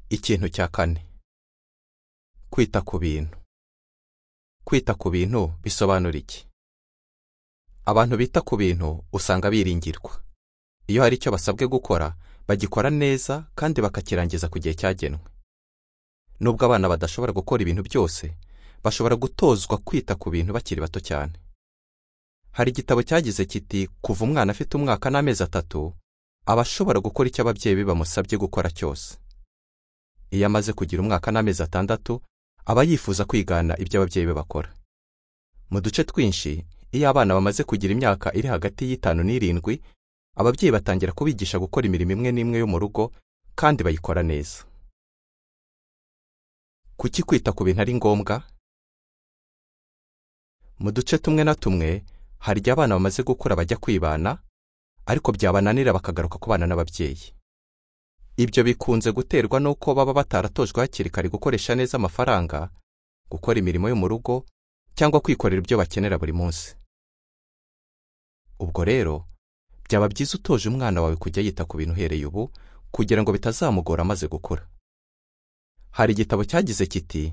ikintu cya kane kwita ku bintu kwita ku bintu bisobanura iki abantu bita ku bintu usanga biringirwa iyo hari icyo basabwe gukora bagikora neza kandi bakakirangiza ku gihe cyagenwe nubwo abana badashobora gukora ibintu byose bashobora gutozwa kwita ku bintu bakiri bato cyane hari igitabo cyagize kiti kuva umwana afite umwaka n'amezi atatu aba ashobora gukora icyo ababyeyi be bamusabye gukora cyose iyo amaze kugira umwaka n'amezi atandatu aba yifuza kwigana ibyo ababyeyi be bakora mu duce twinshi iyo abana bamaze kugira imyaka iri hagati y'itanu n'irindwi ababyeyi batangira kubigisha gukora imirimo imwe n'imwe yo mu rugo kandi bayikora neza kuki kwita ku bintu ari ngombwa mu duce tumwe na tumwe hari igihe abana bamaze gukura bajya kwibana ariko byabananira bakagaruka kubana n'ababyeyi ibyo bikunze guterwa n'uko baba bataratojwe hakiri kare gukoresha neza amafaranga gukora imirimo yo mu rugo cyangwa kwikorera ibyo bakenera buri munsi ubwo rero byaba byiza utoje umwana wawe kujya yita ku bintu uhereye ubu kugira ngo bitazamugora amaze gukura hari igitabo cyagize kiti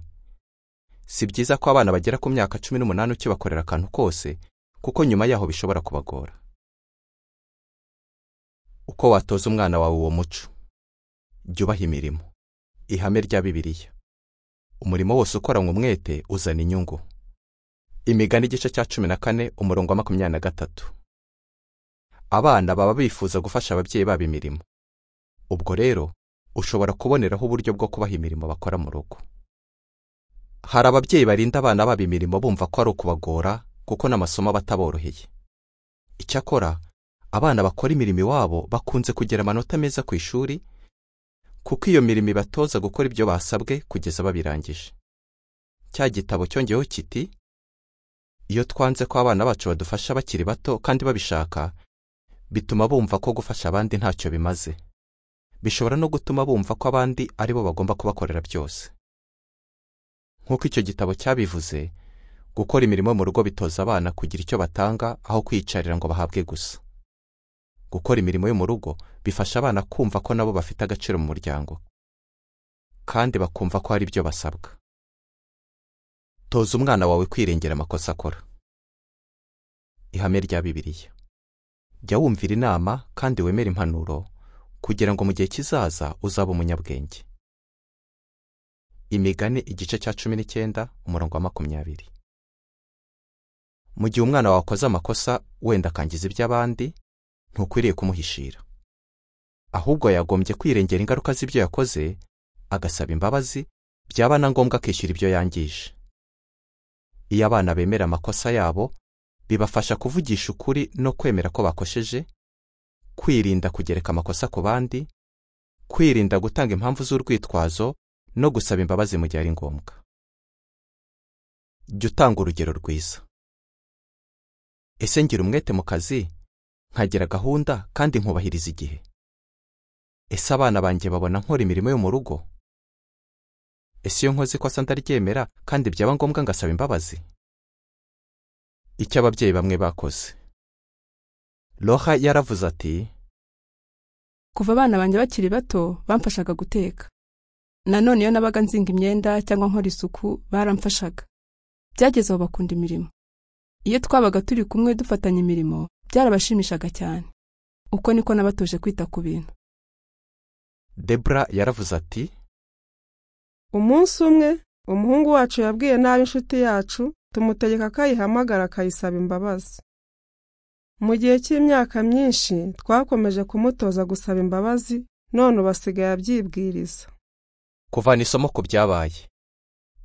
si byiza ko abana bagera ku myaka cumi n'umunani ukibakorera akantu kose kuko nyuma yaho bishobora kubagora uko watoza umwana wawe uwo muco jya ubaha imirimo ihame rya bibiliya umurimo wose ukoranywe umwete uzana inyungu imigani igice cya cumi na kane umurongo wa makumyabiri na gatatu abana baba bifuza gufasha ababyeyi babo imirimo ubwo rero ushobora kuboneraho uburyo bwo kubaha imirimo bakora mu rugo hari ababyeyi barinda abana babo imirimo bumva ko ari ukubagora kuko n'amasomo aba ataboroheye icyakora abana bakora imirimo iwabo bakunze kugira amanota meza ku ishuri kuko iyo mirimo ibatoza gukora ibyo basabwe kugeza babirangije cya gitabo cyongeyeho kiti iyo twanze ko abana bacu badufasha bakiri bato kandi babishaka bituma bumva ko gufasha abandi ntacyo bimaze bishobora no gutuma bumva ko abandi ari bo bagomba kubakorera byose nk'uko icyo gitabo cyabivuze gukora imirimo mu rugo bitoza abana kugira icyo batanga aho kwiyicarira ngo bahabwe gusa gukora imirimo yo mu rugo bifasha abana kumva ko nabo bafite agaciro mu muryango kandi bakumva ko hari ibyo basabwa toza umwana wawe kwirengera amakosa akora ihame rya bibiliya jya wumvira inama kandi wemere impanuro kugira ngo mu gihe kizaza uzabe umunyabwenge imigani igice cya cumi n'icyenda umurongo wa makumyabiri mu gihe umwana wawe akoze amakosa wenda akangiza iby'abandi ntukwiriye kumuhishira ahubwo yagombye kwirengera ingaruka z'ibyo yakoze agasaba imbabazi byaba na ngombwa akishyura ibyo yangije iyo abana bemera amakosa yabo bibafasha kuvugisha ukuri no kwemera ko bakosheje kwirinda kugereka amakosa ku bandi kwirinda gutanga impamvu z'urwitwazo no gusaba imbabazi mu gihe ari ngombwa jya utanga urugero rwiza ese ngira umwete mu kazi nkagira gahunda kandi nkubahiriza igihe ese abana banjye babona nkora imirimo yo mu rugo ese iyo nkoze ikosa ndaryemera kandi byaba ngombwa ngasaba imbabazi icyo ababyeyi bamwe bakoze roha yaravuze ati kuva abana banjye bakiri bato bamfashaga guteka nanone iyo nabaga nzinga imyenda cyangwa nkora isuku baramfashaga byageze aho bakunda imirimo iyo twabaga turi kumwe dufatanya imirimo byarabashimishaga cyane uko niko nabatoje kwita ku bintu debura yaravuze ati umunsi umwe umuhungu wacu yabwiye nabi inshuti yacu tumutegeka ko ayihamagara akayisaba imbabazi mu gihe cy'imyaka myinshi twakomeje kumutoza gusaba imbabazi none ubu asigaye abyibwiriza kuvana isomo ku byabaye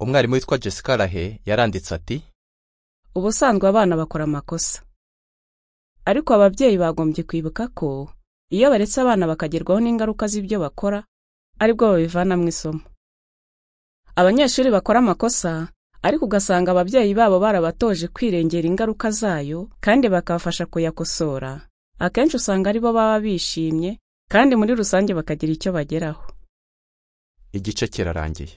umwarimu witwa jessica rahe yaranditse ati ubusanzwe abana bakora amakosa ariko ababyeyi bagombye kwibuka ko iyo baretse abana bakagerwaho n'ingaruka z'ibyo bakora ari bwo babivanamo isomo abanyeshuri bakora amakosa ariko ugasanga ababyeyi babo barabatoje kwirengera ingaruka zayo kandi bakabafasha kuyakosora akenshi usanga ari bo baba bishimye kandi muri rusange bakagira icyo bageraho igice kirarangiye